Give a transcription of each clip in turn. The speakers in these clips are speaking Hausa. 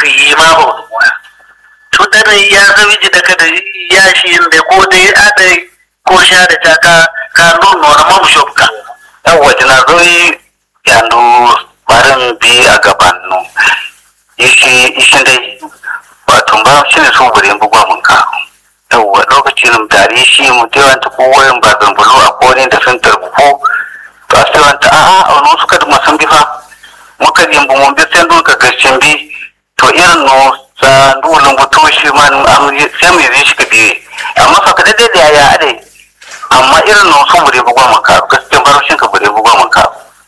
ka yi ma ba wani moya to dana ya zawi ji daga da ya shi da ko dai ada ko sha da ta ka ka nuna wani mamu shopka yawwa jina zoyi yandu barin bi a gaban nu ishi ishi dai wato ba shi ne su bure bugwa mun ka yawwa lokacin tare shi mu tewan ta kowayen ba zambulu a kone da sun tarbuko to a sai wanta a'a a wani suka da masan bifa muka yin bu mun bi sai ndu ka gashin bi to irin no sa ndu lunguto shi man am sai mu yi shi ka biye amma fa ka daidai da yaya ade amma irin no su bure bugwa mun ka gaskiya baroshin ka bure bugwa mun ka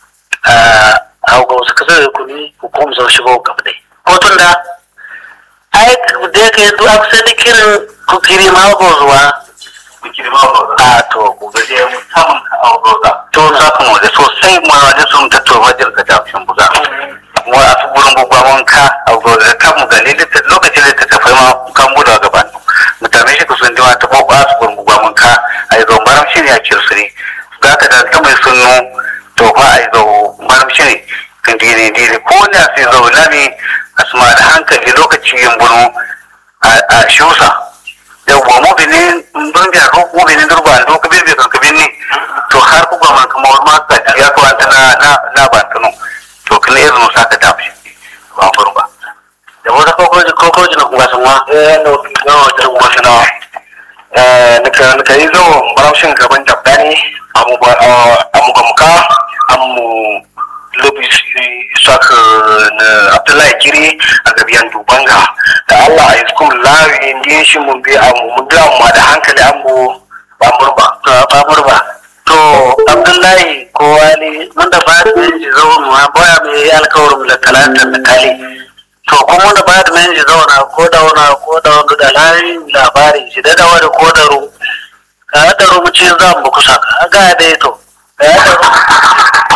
a ga wasu kasar da kuni hukum sau shigo gaba dai ko tun da ai da ya kai duk kusa da kirin ku kiri ma ko zuwa a to ku ga sai mu samun ka auroza to za ku mu da sosai mu da sun ta to wajen ka tafin buga mu a su gurin bugwa mun ka a da kan mu ga ne lokacin da ta tafi ma kan buda gaban mutane shi ku sun ji ta ko ba su gurin bugwa mun ka ai zo baram shi ne a kirsuri ga ka da ta mai sunnu to fa ai zo baram shi ne kan dire dire ko ne sai zo lami asma da hankali lokaci yin bunu a shusa yawwa mu binin don biya ko mu binin durba do ka bebe kan ka binni to har ku ga man kuma wani ma ka ya ko anta na na na ba tunu to kana yanzu sa ka tafi ba furba da wata kokoji kokoji na kuma sun wa eh no no da kuma sana eh nika nika yi zo baramshin gaban dabdani amu ba amu ga muka amu lobi saka na abdullahi kiri a gabiyan dubanga da allah a iskun lawi ne shi mun bi amu mun bi amma da hankali amu ba murba ba murba to abdullahi ko wani wanda ba da yanzu zaune ma baya mai alkawarin da talata da kali to kuma wanda ba da yanzu zauna ko da wani ko da wani da layin labari shi da dawa da ko da ru ka da rubuci zan ba kusa ka ga dai to ka da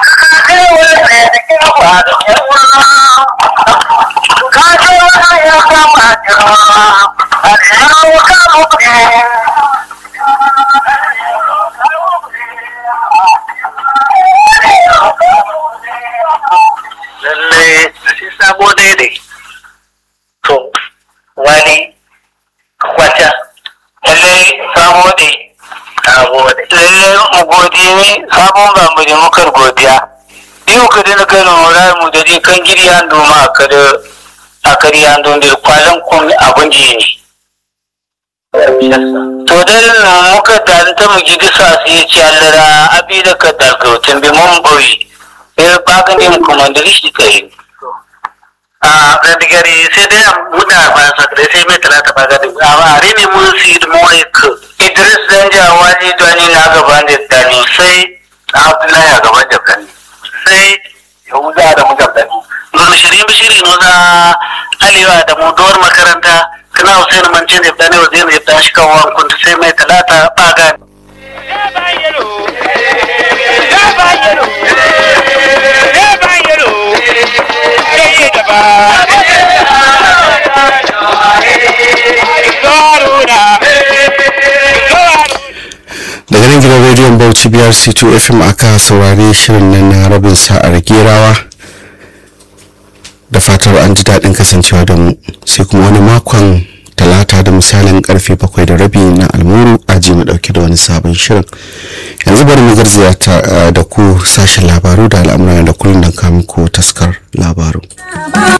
lalle shi sabo daidai to wani kwata lalle sabo dai sabo dai lalle mu godiya ne sabon ba mu da mukar godiya biyu ka dina kai na mura mu da dai kan giri an doma a kada a kari an don da kwalan kun abun ji ne to dai na muka dalta mu gidi sa su yi ciyallara abi da ka dalgautin bi mun boyi sai bagan ne kuma da shi kai a randigari sai dai muda ba sa da sai mai talata ba gadi a are ne mun si da moik idris dan jawaji dani na gaban da dani sai abdullahi a gaban dabdani sai yahuda da mujabdani nuna shirin bishiri nuna alewa da muduwar makaranta kana hussein mance ne da ne wa zai ne da shi kan wankun sai mai talata ba gani daga nan gidan rediyon bauchi biyar c2 fm aka saurari shirin nan na rabin sa'ar gerawa da fatar an ji daɗin kasancewa da mu sai kuma wani makon talata da misalin karfe bakwai da rabi na almuru aji mu dauke da wani sabon shirin yanzu bari mu garzaya da ku sashen labaru da al'amuran da kullum da kamun ko taskar labaru